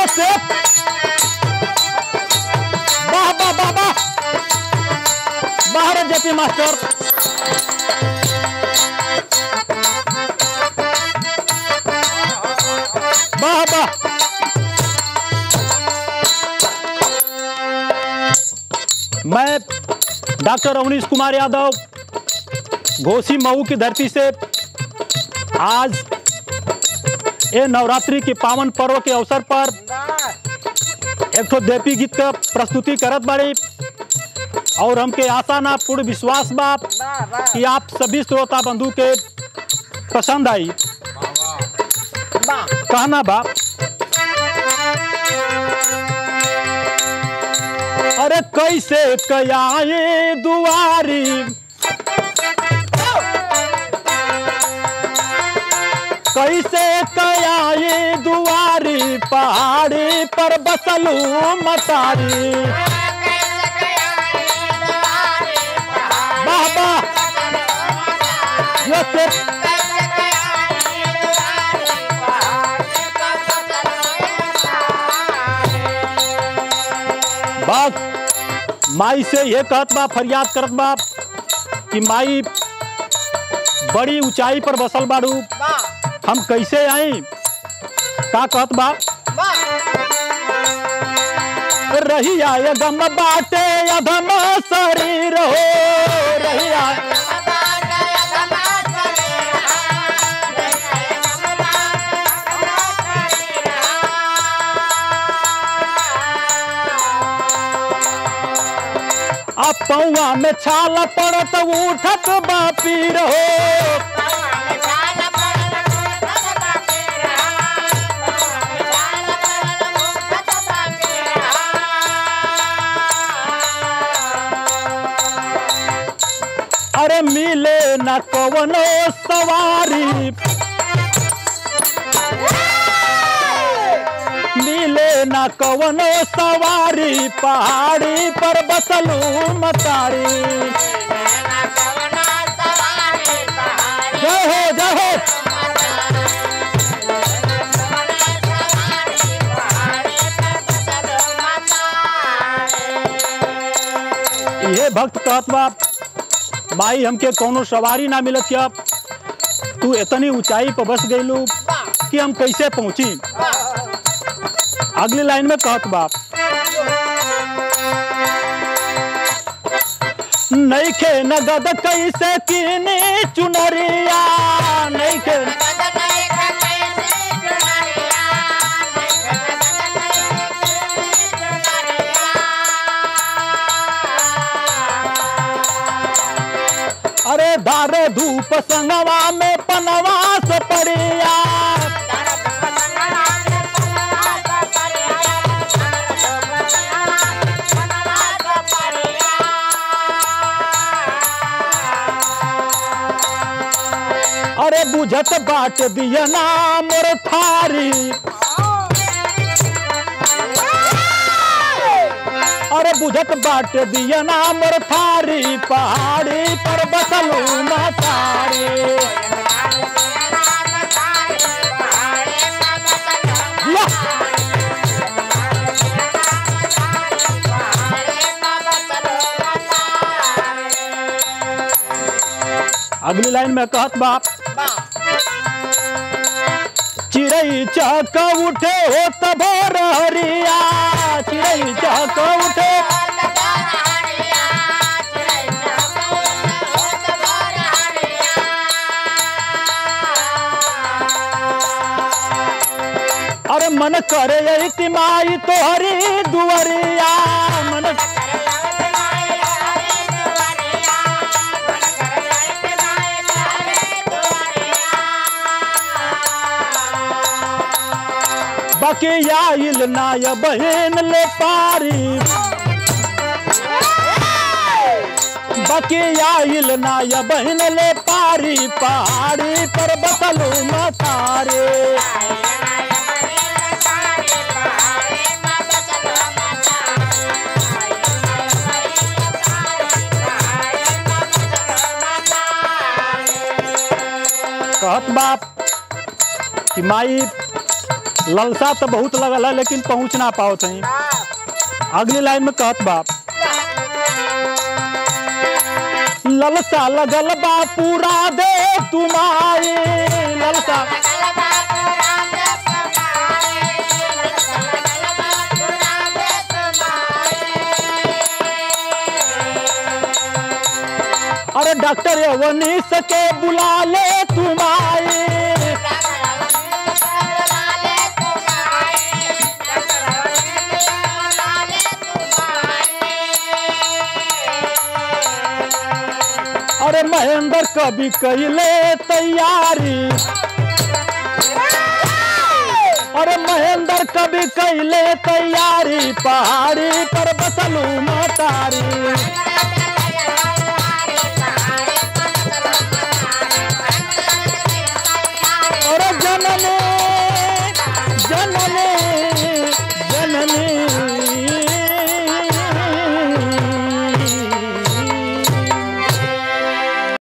से वाह वाह वाह वाह बाहर जेपी मास्टर वाह वाह मैं डॉक्टर अवनीश कुमार यादव घोसी मऊ की धरती से आज ये नवरात्रि के पावन पर्व के अवसर पर एक ठो देवी गीत का प्रस्तुति करत बाड़ी और हमके आशा ना पूर्ण विश्वास बा कि आप सभी श्रोता बंधु के पसंद आई कहना बा अरे कैसे कयाए दुआरी कैसे कयाए दुआरी पहाड़ी पर बसलू मतारी वाह वाह ये से- बात माई से ये कहत बा फरियाद करत बा कि माई बड़ी ऊंचाई पर बसल बाड़ू हम कैसे आई का कहत बा रही आय गम बाटे अधम शरीर हो रही आय अब पौआ में छाल पड़त उठत बापी रहो अरे मिले न कवनो सवारी मिले न कवनो सवारी पहाड़ी पर बसलू मतारी जय हो जय हो ये भक्त कहत बा माई हमके कोनो सवारी ना मिलत या तू इतनी ऊंचाई पर बस गईलू कि हम कैसे पहुंची अगली लाइन में कहत बाप नईखे नगद कैसे कीनी चुनरिया नईखे अरे धारे धूप संगवा में पनवास पड़िया अरे बुझत बाट दिया ना मोर थारी अरे बुझत बाट दिया ना मोर थारी पहाड़ी पर बसलू मतारी या! अगली लाइन में कहत बाप चिड़ई चहक उठे हो तब हरिया चिड़ई चहक उठे अरे मन करे यही माई तो हरी दुआरिया मन बकिया इल नाय बहन ले पारी बकिया इल नाय बहन ले पारी पहाड़ी पर बसलू मतारे कहत बाप कि माई ललसा तो बहुत लगल है लेकिन पहुंच ना पाओ थी अगली लाइन में कहत बाप ललसा लगल बा पूरा दे तुम्हारी ललसा अरे डॉक्टर अवनी सके बुला ले तुम्हारी अरे महेंद्र कभी कैले तैयारी अरे महेंद्र कभी कैले तैयारी पहाड़ी पर बसलू मतारी अरे जनने जनने